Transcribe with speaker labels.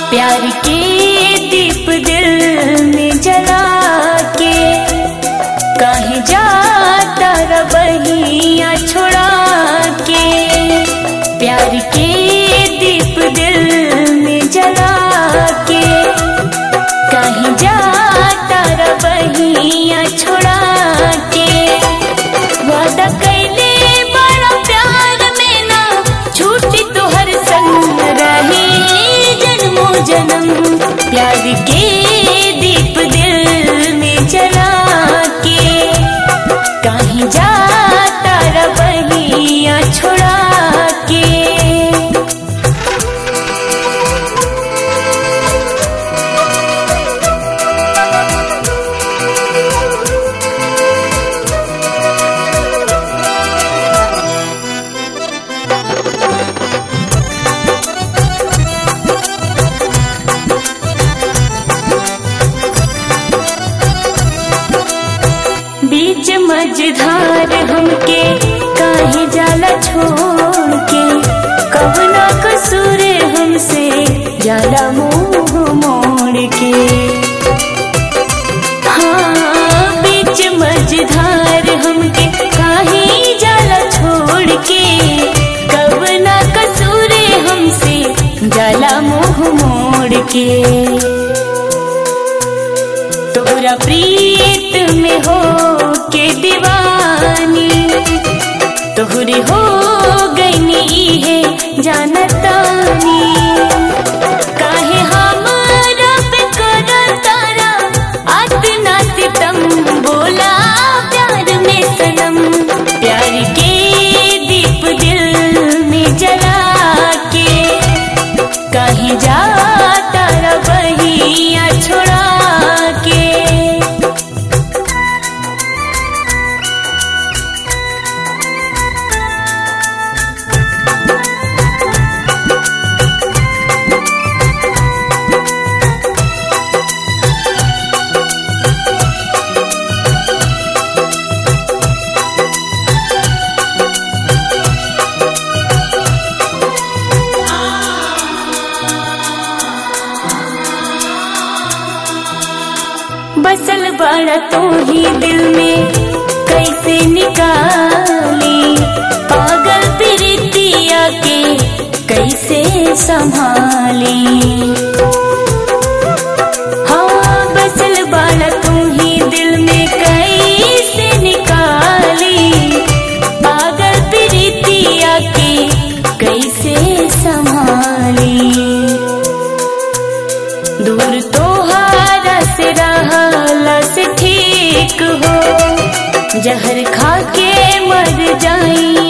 Speaker 1: प्यार के दीप दिल में जला के कहीं जाता रबहिया छोड़ा के प्यार के दीप दिल में जला के कहीं जाता रबहिया छोड़ा के वादा कैले बड़ा प्यार में ना छूटी तोहर संग रही जन्मो जन्म प्यार के दीप दिल में जला के कहीं जाता रबहिया छोड़ा के बीच मझधार हमके काहे जाला छोड़ के कवना कसूर हमसे जाला मुंह मोड़ के हाँ बीच मझधार हमके काहे जाला छोड़ के कवना कसूर हमसे जाला मुंह मोड़ के तोरा प्रीत में हो के दीवानी तोहरी हो गई है जानतानी काहे हमरा पे कर तारा अतना सितम बोला प्यार में सनम प्यार के दीप दिल में जला के कहीं जाता रबहिया छोड़ा के बसल बड़ा तू ही दिल में कैसे निकाली पागल प्रीतिया के कैसे संभाली हाँ बसल बड़ा तू ही दिल में कैसे निकाली पागल प्रीतिया के कैसे संभाली दूर तोहारा से रहला से ठीक हो जहर खा के मर जाई